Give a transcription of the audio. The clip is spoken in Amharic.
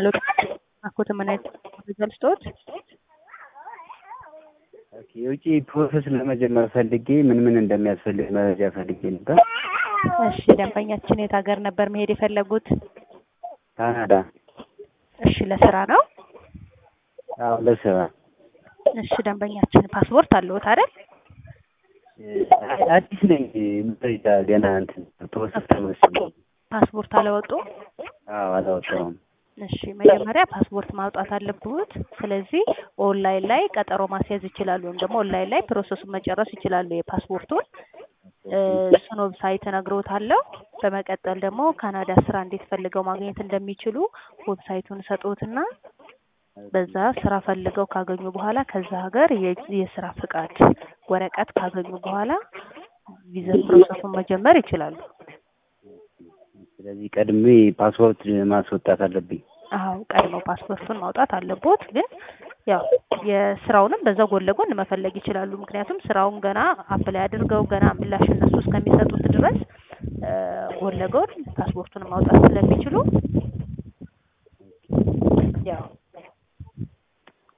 ሄሎ አኮተ ምን አይነት መረጃ ልስጥዎት? ኦኬ የውጪ ፕሮሰስ ለመጀመር ፈልጌ ምን ምን እንደሚያስፈልግ መረጃ ፈልጌ ነበር። እሺ ደንበኛችን የት ሀገር ነበር መሄድ የፈለጉት? ካናዳ። እሺ ለስራ ነው? አዎ ለስራ። እሺ ደንበኛችን ፓስፖርት አለዎት አይደል? አዲስ ነኝ መረጃ ገና እንትን ፕሮሰስ ተመስሎ። ፓስፖርት አላወጡ? አዎ አላወጣሁም። እሺ መጀመሪያ ፓስፖርት ማውጣት አለብዎት። ስለዚህ ኦንላይን ላይ ቀጠሮ ማስያዝ ይችላሉ፣ ወይም ደግሞ ኦንላይን ላይ ፕሮሰሱን መጨረስ ይችላሉ የፓስፖርቱን እሱን ዌብሳይት እነግርዎታለሁ። በመቀጠል ደግሞ ካናዳ ስራ እንዴት ፈልገው ማግኘት እንደሚችሉ ዌብሳይቱን ሰጥዎትና በዛ ስራ ፈልገው ካገኙ በኋላ ከዛ ሀገር የ- የስራ ፍቃድ ወረቀት ካገኙ በኋላ ቪዛ ፕሮሰሱን መጀመር ይችላሉ። ስለዚህ ቀድሜ ፓስፖርት ማስወጣት አለብኝ። አዎ ቀድመው ፓስፖርቱን ማውጣት አለቦት። ግን ያው የስራውንም በዛው ጎን ለጎን መፈለግ ይችላሉ። ምክንያቱም ስራውን ገና አፕላይ አድርገው ገና ምላሽ እነሱ እስከሚሰጡት ድረስ እ ጎን ለጎን ፓስፖርቱን ማውጣት ስለሚችሉ